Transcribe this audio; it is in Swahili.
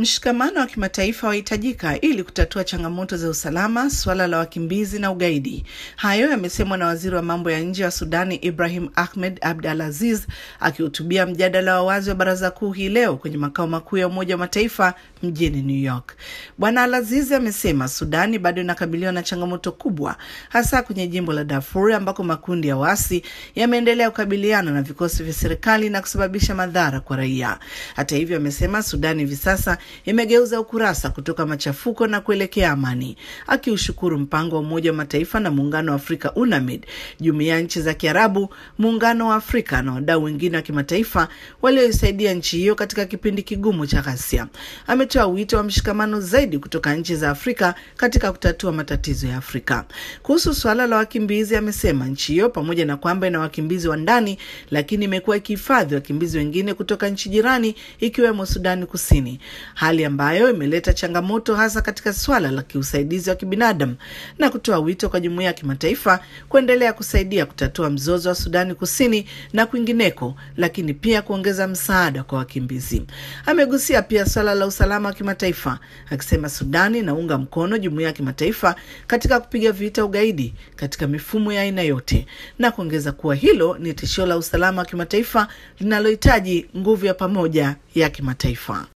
Mshikamano wa kimataifa wahitajika ili kutatua changamoto za usalama, suala la wakimbizi na ugaidi. Hayo yamesemwa na waziri wa mambo ya nje wa Sudani Ibrahim Ahmed Abdal Aziz akihutubia mjadala wa wazi wa baraza kuu hii leo kwenye makao makuu ya Umoja wa Mataifa mjini New York. Bwana Al Aziz amesema Sudani bado inakabiliwa na changamoto kubwa, hasa kwenye jimbo la Darfur ambako makundi ya waasi yameendelea kukabiliana na vikosi vya serikali na kusababisha madhara kwa raia. Hata hivyo, amesema Sudani hivi sasa imegeuza ukurasa kutoka machafuko na kuelekea amani, akiushukuru mpango wa Umoja wa Mataifa na Muungano wa Afrika UNAMID, jumuiya ya nchi za Kiarabu, Muungano wa Afrika na wadau wengine wa kimataifa walioisaidia nchi hiyo katika kipindi kigumu cha ghasia. Ametoa wito wa mshikamano zaidi kutoka nchi za Afrika katika kutatua matatizo ya Afrika. Kuhusu suala la wakimbizi, amesema nchi hiyo pamoja na kwamba ina wakimbizi wa ndani, lakini imekuwa ikihifadhi wakimbizi wengine kutoka nchi jirani ikiwemo Sudani Kusini, hali ambayo imeleta changamoto hasa katika swala la kiusaidizi wa kibinadamu na kutoa wito kwa jumuiya ya kimataifa kuendelea kusaidia kutatua mzozo wa Sudani Kusini na kwingineko, lakini pia kuongeza msaada kwa wakimbizi. Amegusia pia swala la usalama wa kimataifa akisema Sudani inaunga mkono jumuiya ya kimataifa katika kupiga vita ugaidi katika mifumo ya aina yote, na kuongeza kuwa hilo ni tishio la usalama wa kimataifa linalohitaji nguvu ya pamoja ya kimataifa.